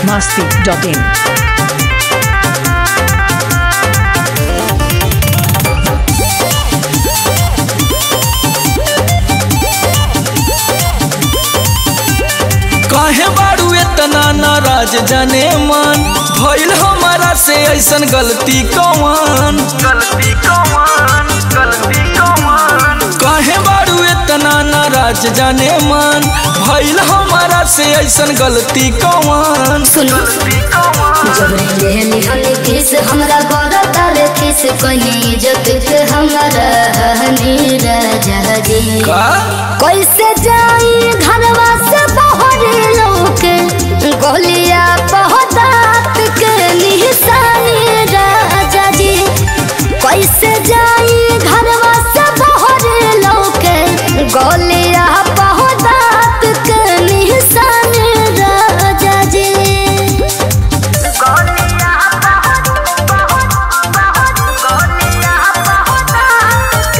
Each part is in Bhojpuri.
masti.in. काहे बारू इतना नाराज जाने मन भइल हमारा से ऐसन गलती कौन गलती कौन गलती कौन काहे बारू इतना नाराज जाने मन भइल हमारा से ऐसन गलती कौन सुनो गलती कौन जबरी लेहनी हनी किस हमरा गोरा तारे किस कहीं इज्जत के हमरा हनी राजा जी का कैसे जाई घरवा से बाहर लोके गोलिया पहतात के निशानी राजा जी कैसे जाई घरवा से बाहर लोके गोलिया पहतात के निशानी राजा जी गोलियां बहुत बहुत बहुत गोलियां बहुत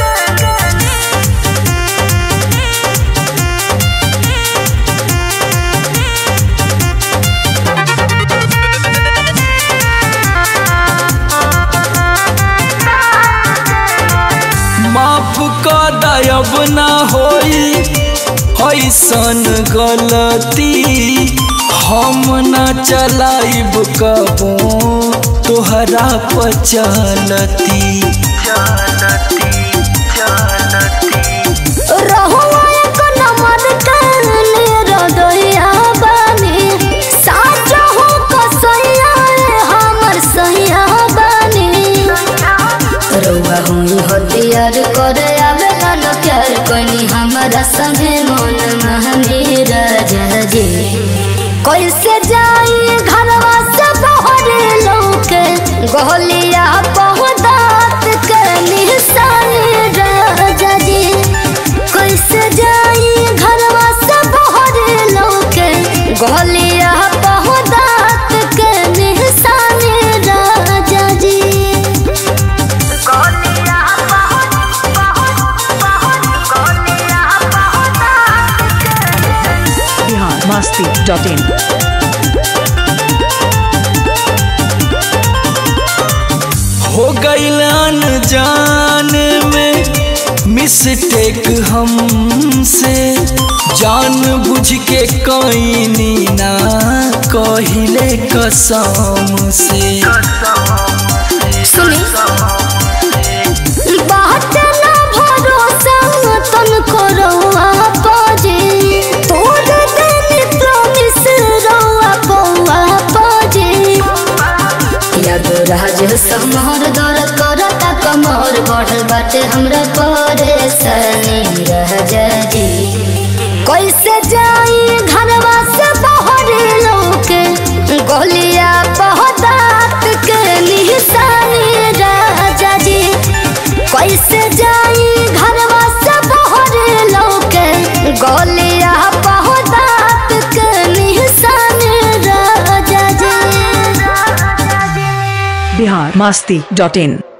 माफ का दयब ना होई ऐसन गलती हम ना चलाइब कबो तोहरा पचलती चलती चलती रहुआ एक नंबर काने रदोया बानी साचा हो कसैया रे हमर सैया बानी रउआ हुई हथियार करे आवेला न प्यार कोनी हमरा संगे मन महनी राजा जी कैसे जाई घरवा से बाहर लौके गोलिया पहुदात के निशानी राजा जी कैसे जाई घरवा से बाहर लौके गोलिया पहुदात के निशानी राजा जी गोलियां बहुत बहुत बहुत गोलियां बहुत Bihar masti.in. हो गईलन जान में मिस्टेक हमसे जान बुझ के कईनी ना कहिले कसम से सुनी बात ना भरोसा तन करौआ पाजे तोड़ देनी प्रॉमिस रौआ पौआ पाजे याद राज समर दर करता कमर बढ़ल बाटे हमरा परेशानी रह जी कैसे जाई घरवा से बाहर लोके गोलिया पहतात के निशानी राजा जी कैसे जाई घरवा से बाहर लोके गोलिया पहतात के निशानी राजा जी Bihar masti.in.